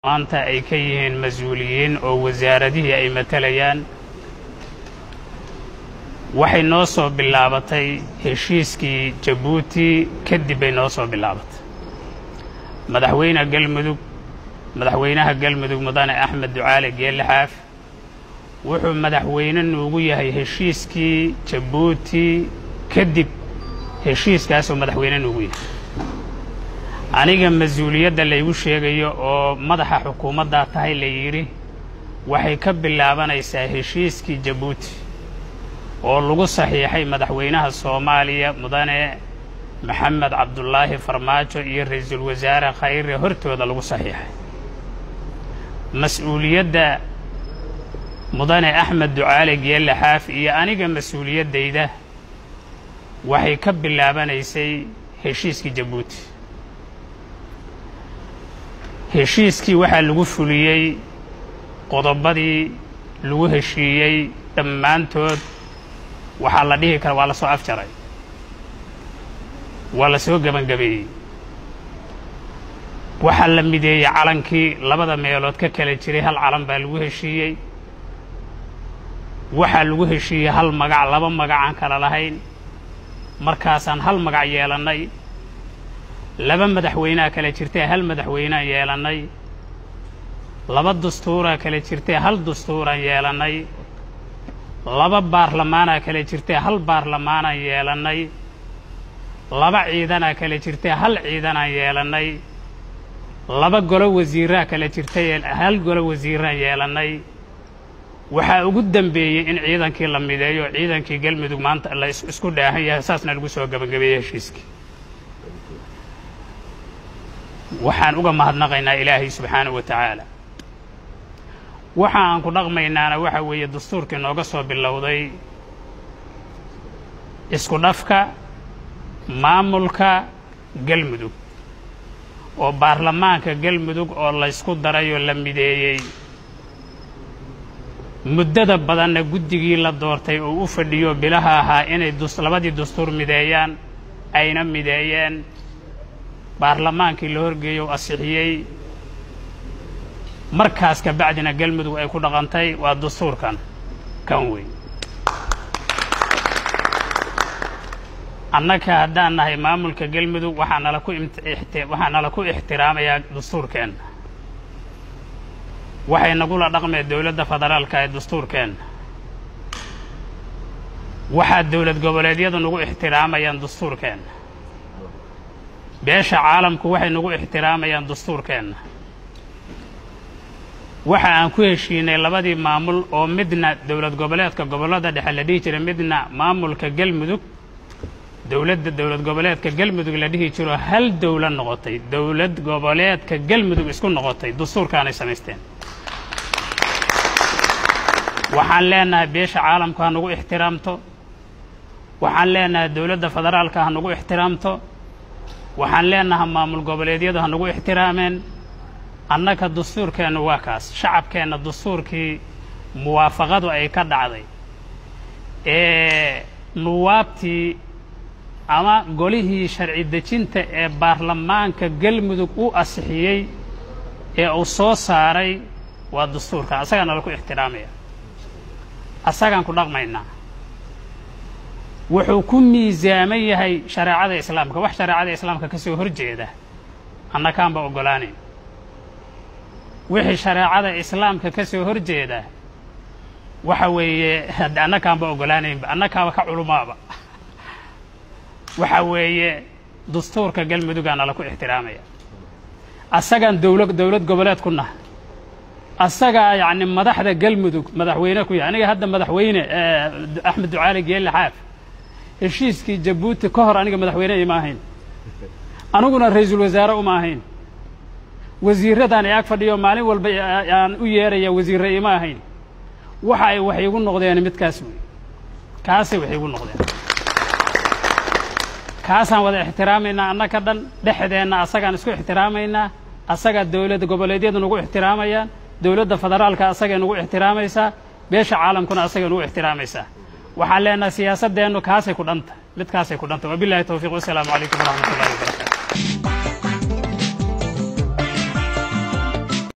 maanta ay ka yihiin mas-uuliyiin oo wasaaradihii ay matalayaan waxay noo soo bilaabatay heshiiskii jabuuti kadib bay noo soo bilaabatay madaxweyne galmudug madaxweynaha galmudug mudane axmed ducaale geelle xaaf wuxuu madaxweyne nuugu yahay heshiiskii jabuuti kadib heshiiskaasuu madaxweyne nuugu yahay aniga mas-uuliyadda laygu sheegayo oo madaxa xukuumaddaa tahay la yidhi waxay ka bilaabanaysaa heshiiskii jabuuti oo lagu saxiixay madaxweynaha soomaaliya mudane maxamed cabdulaahi farmaajo iyo ra-iisul wasaare khayre hortooda lagu saxiixay mas-uuliyadda mudane axmed ducaale geelle xaaf iyo aniga mas-uuliyaddayda waxay ka bilaabanaysay heshiiskii jabuuti heshiiskii waxaa lagu fuliyey qodobadii lagu heshiiyey dhammaantood waxaa la dhihi kara waa la soo afjaray waa la soo gebangabeeyey waxaa la mideeyey calankii labada meelood ka kala jiray hal calan baa lagu heshiiyey waxaa lagu heshiiyey hal magac laba magacaan kala lahayn markaasaan hal magac yeelannay laba madaxweynea kala jirtee hal madaxweynaan yeelannay laba dastuuraa kala jirtee hal dastuuraan yeelannay laba baarlamaanaa kala jirtee hal baarlamaanaan yeelannay laba ciidanaa kala jirtee hal ciidanaan yeelannay laba golo wasiiraa kala jirtay hal golo wasiiraan yeelannay waxaa ugu dembeeyey in ciidankii la mideeyo ciidankii galmudug maanta la isku dhaahan yahay saasna lagu soo gebagabeeyey heshiiskii waxaan uga mahadnaqaynaa ilaahay subxaanahu wa tacaala waxa aan ku dhaqmaynaana waxa weeye dastuurkii nooga soo bilowday isku dhafka maamulka galmudug oo baarlamaanka galmudug oo laysku darayoo la mideeyey muddada badanna guddigii la doortay oo u fadhiyo bilaha ahaa inay labadii dastuur mideeyaan ayna mideeyeen baarlamaankii la horgeeyo asixiyey markaas ka bacdina galmudug ay ku dhaqantay waa dastuurkan kan weyn annaka haddaan nahay maamulka galmudug waxaa nala ku waxaa nala ku ixtiraamayaa dastuurkeenna waxay nagula dhaqmeen dowladda federaalka ee dastuurkeenna waxaa dowlad goboleedyadu nagu ixtiraamayaan dastuurkeenna beesha caalamku waxay nagu ixtiraamayaan dastuurkeenna waxa aan ku heshiinay labadii maamul oo midna dowlad goboleedka gobollada dhexe la dhihi jiray midna maamulka galmudug dowladda dowlad goboleedka galmudug la dhihi jiro hal dowlad noqotay dowlad goboleedka galmudug isku noqotay dastuurkaanay samaysteen waxaan leenahay beesha caalamku ha nagu ixtiraamto waxaan leenahay dowladda federaalka ha nagu ixtiraamto waxaan leenahay maamul goboleedyadu ha nagu ixtiraameen annaka dastuurkeennu waa kaas shacabkeenna dastuurkii muwaafaqadu ay ka dhacday ee nuwaabtii ama golihii sharci dejinta ee baarlamaanka galmudug u asixiyey ee uu soo saaray waa dastuurkan asagaa nala ku ixtiraamaya asagaan ku dhaqmaynaa wuxuu ku miisaaman yahay shareecada islaamka wax shareecada islaamka ka soo hor jeeda annakaanba oggolaanayn wixii shareecada islaamka ka soo hor jeeda waxa weeye annakaanba oggolaanaynba annakaaba ka culumaaba waxa weeye dastuurka galmudugaa nala ku ixtiraamaya asagaan dowla dowlad goboleed ku nahay asagaa yacni madaxda galmudug madaxweyne ku yahay aniga hadda madaxweyne axmed ducaali geelle xaaf heshiiskii jabuuti ka hor aniga madaxweyne ima ahayn aniguna ra-iisul wasaare uma ahayn wasiiradaan ag fadhiyo maalin walba aan u yeeraya wasiirre ima ahayn waxa ay wax igu noqdeen midkaas wey kaasay wax igu noqdeen kaasaan wada ixtiraamaynaa annaka dhan dhexdeenna asagaan isku ixtiraamaynaa asagaa dowladda goboleedyadu nagu ixtiraamayaan dowladda federaalka asagay nagu ixtiraamaysaa beesha caalamkuna asagay nagu ixtiraamaysaa waxaan leenahay siyaasaddeennu kaasay ku dhanta midkaasay ku dhanta wabilahi towfiiq wasalaamu calaykum waraxmat ullahi wabarakatu